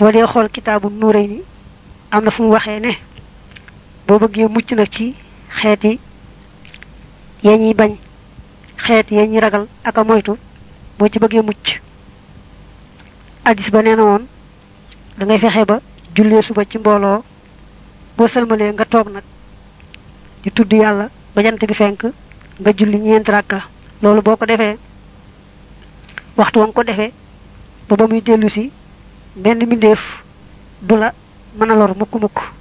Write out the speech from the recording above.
boo dee xool kitaabu nuuray ni am na fu mu waxee ne boo bëggee mucc nag ci xeeti ya ñuy bañ xeet ya ñuy ragal ak a moytu boo ci bëggee mucc addis ba nee na woon da ngay fexe ba jullee suba ci mbooloo boo sëlmalee nga toog nag di tudd yàlla ba jant bi fenk nga julli ñeent rakka loolu boo ko defee waxtu wa nga ko defee ba ba muy dellu si benn mbindeef du la mën a lor mukk mukk